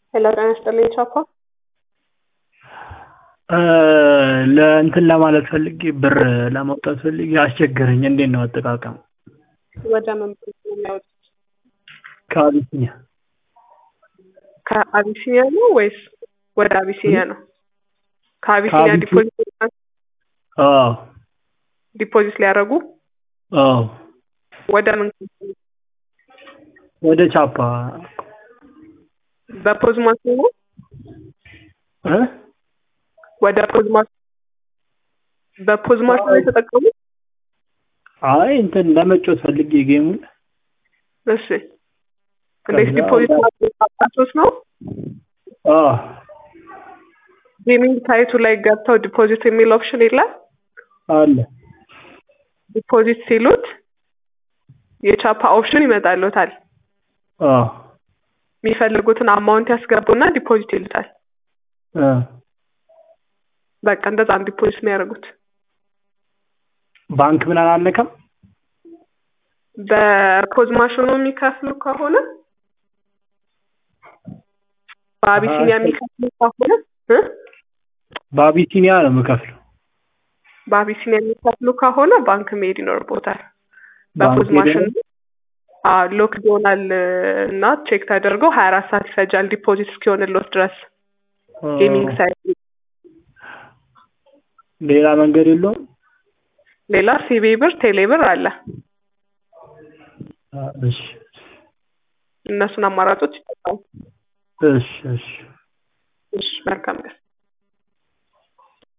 ሄሎ ጤና ይስጥልኝ ቻፓ ለእንትን ለማለት ፈልጌ ብር ለማውጣት ፈልጌ አስቸገረኝ። እንዴት ነው አጠቃቀም? ወደ ምን ባንክ ነው የሚያወጡት? ከአቢሲኒያ ከአቢሲኒያ ነው ወይስ ወደ አቢሲኒያ ነው? ከአቢሲኒያ ከአቢሲ- ዲፖዚት አዎ ዲፖዚት ሊያደርጉ አዎ ወደ ምን ካምፓኒ? ወደ ቻፓ በፖዝ ማሽን ነው? እ ወደ ፖዝ ማሽን በፖዝ ማሽን ነው የተጠቀሙት? አይ እንትን ለመጫወት ፈልጌ ጌሙን እሺ እንዴት ከዛ ዲፖዚት ወደ- ማድረግ አቃቶት ነው? አዎ ጌሚንግ ሳይቱ ላይ ገብተው ዲፖዚት የሚል ኦፕሽን የለም? አለ ዲፖዚት ሲሉት የቻፓ ኦፕሽን ይመጣልዎታል። አዎ የሚፈልጉትን አማውንት ያስገቡና ዲፖዚት ይሉታል። እ በቃ እንደዛ ነው ዲፖዚት የሚያደርጉት። ባንክ ምን አላለከም? በፖዝ ማሽኑ የሚከፍሉ ከሆነ በአቢሲኒያ አሀ፣ የሚከፍሉ ከሆነ እ በአቢሲኒያ ነው የምከፍለው። በአቢሲኒያ የሚከፍሉ ከሆነ ባንክ መሄድ ይኖርቦታል። ባንክ በፖዝ ማሽን ሄደን ሎክድ ይሆናል እና ቼክ ተደርገው ሀያ አራት ሰዓት ይፈጃል ዲፖዚት እስኪሆንልዎት ድረስ ጌሚንግ ሳይት ሌላ መንገድ የለውም? ሌላ ሲቢ ብር ቴሌ ብር አለ አ፣ እሺ እነሱን አማራጮች ይጠቀሙ እሺ እሺ እሺ መልካም ቀን